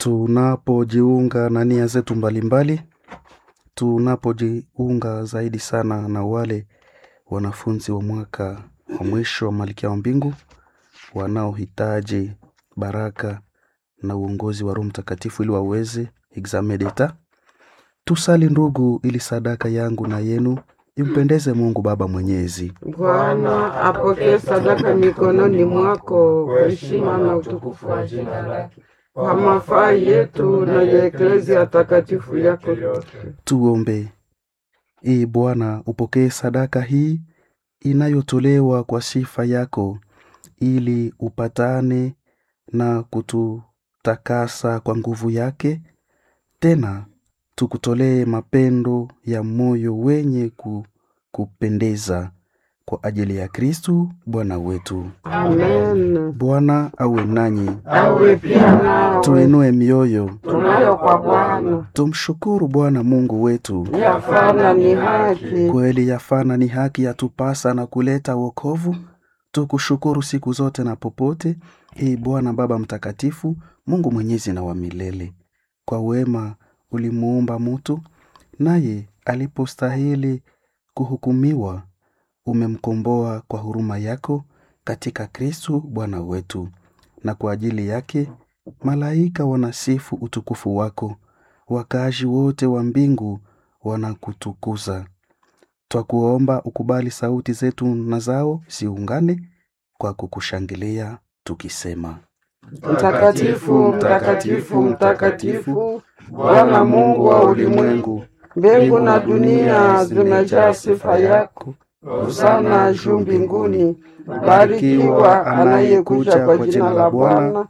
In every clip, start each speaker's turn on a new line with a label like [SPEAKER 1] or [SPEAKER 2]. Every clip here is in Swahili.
[SPEAKER 1] tunapojiunga na nia zetu mbalimbali, tunapojiunga zaidi sana na wale wanafunzi wa mwaka wa mwisho wa Malkia wa Mbingu wanaohitaji baraka na uongozi wa Roho Mtakatifu ili waweze examen d'etat. Tusali ndugu, ili sadaka yangu na yenu impendeze Mungu Baba Mwenyezi.
[SPEAKER 2] Bwana apokee sadaka mikononi mwako kwa heshima na utukufu wa jina lake, kwa mafaa yetu na ya eklezia takatifu yako yote.
[SPEAKER 1] Tuombe. Ee Bwana, upokee sadaka hii inayotolewa kwa sifa yako, ili upatane na kututakasa kwa nguvu yake, tena tukutolee mapendo ya moyo wenye ku, kupendeza kwa ajili ya Kristu Bwana wetu.
[SPEAKER 2] Amen.
[SPEAKER 1] Bwana awe nanyi,
[SPEAKER 2] Awe pia nawe,
[SPEAKER 1] tuinue mioyo,
[SPEAKER 2] tunayo kwa Bwana,
[SPEAKER 1] tumshukuru Bwana Mungu wetu.
[SPEAKER 2] yafana ni haki.
[SPEAKER 1] Kweli yafana ni haki yatupasa na kuleta wokovu. Tukushukuru siku zote na popote, ee Bwana Baba Mtakatifu, Mungu mwenyezi na wa milele. Kwa wema ulimuumba mutu, naye alipostahili kuhukumiwa, umemkomboa kwa huruma yako katika Kristu Bwana wetu, na kwa ajili yake malaika wanasifu utukufu wako, wakaaji wote wa mbingu wanakutukuza. Twakuomba ukubali sauti zetu na zao ziungane kwa kukushangilia tukisema:
[SPEAKER 2] Mtakatifu, mtakatifu, mtakatifu, Bwana Mungu wa ulimwengu, mbingu na dunia zimejaa sifa yako. Hosana juu mbinguni, barikiwa anayekuja kwa jina la Bwana.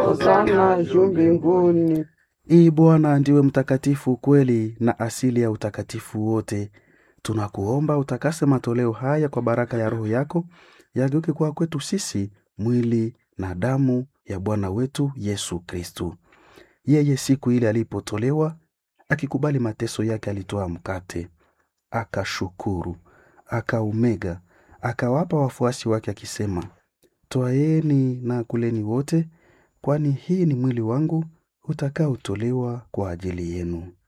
[SPEAKER 2] Hosana juu mbinguni.
[SPEAKER 1] Ii Bwana ndiwe mtakatifu kweli na asili ya utakatifu wote. Tunakuomba utakase matoleo haya kwa baraka ya Roho yako, yageuke kwa kwetu sisi mwili na damu ya Bwana wetu Yesu Kristu. Yeye siku ile alipotolewa, akikubali mateso yake, alitoa mkate, akashukuru, akaumega, akawapa wafuasi wake akisema, Twaeni na kuleni wote, kwani hii ni mwili wangu utakaotolewa kwa ajili yenu.